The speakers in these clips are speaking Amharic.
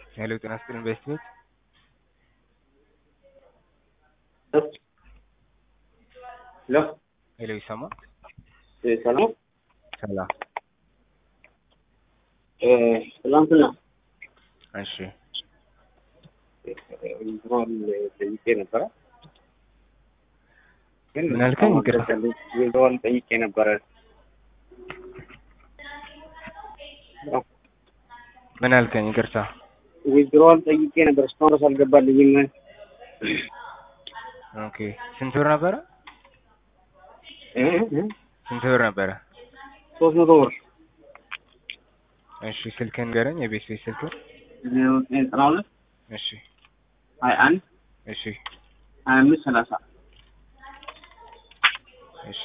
ሄሎ ጤና ይስጥልኝ በስቲዎች ሄሎ ሄሎ ይሰማል? ሰላም ሰላም። ትናንትና እሺ ዊዝድሮዋል ጠይቄ ነበረ። ግን ምን አልከኝ? ይቅርታ። ዊዝድሮዋል ጠይቄ ነበረ። ምን አልከኝ? ይቅርታ። ዊዝድሮዋል ጠይቄ ነበር። እስካሁን ድረስ አልገባልኝም። ኦኬ ስንት ብር ነበረ? እ እ ስንት ብር ነበረ? ሶስት መቶ ብር እሺ ስልክህን ንገረኝ፣ የቤት ቤት ስልክህን። ዜሮ ዘጠኝ ዘጠና ሁለት እሺ ሀያ አንድ እሺ ሀያ አምስት ሰላሳ እሺ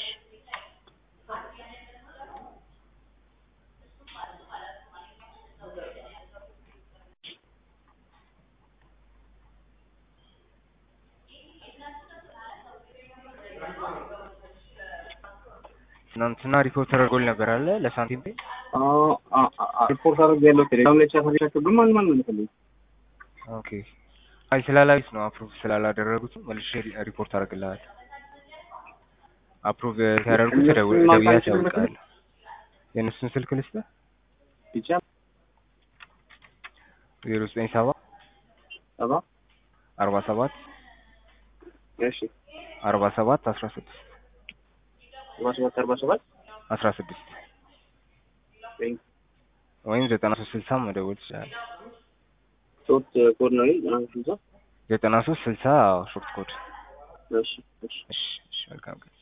ትናንትና ሪፖርት ተደርጎል ነበር አለ ለሳንቲም ፔ ሪፖርት አድርጌያለሁ። ቴሌግራም ላይ ቻት አድርጋችሁ ግን ማንም አልመለሰልኝም። ኦኬ አይ ስላላዩት ነው አፕሩቭ ስላላደረጉት መልሼ ሪፖርት አደርግልሃል። አፕሩቭ ሲያደርጉት ደውዬ ያሳውቃል። የእነሱን ስልክ ልስጥህ ብቻ ዜሮ ዘጠኝ ሰባ ሰባ አርባ ሰባት እሺ አርባ ሰባት አስራ ስድስት አርባ ሰባት አርባ ሰባት አስራ ስድስት ወይም ዘጠና ሶስት ስልሳ መደወል ትችላለህ። ሶስት ኮድ ነው ዘጠና ስልሳ ዘጠና ሶስት ስልሳ ሾርት ኮድ። እሺ እሺ እሺ እሺ መልካም ቀን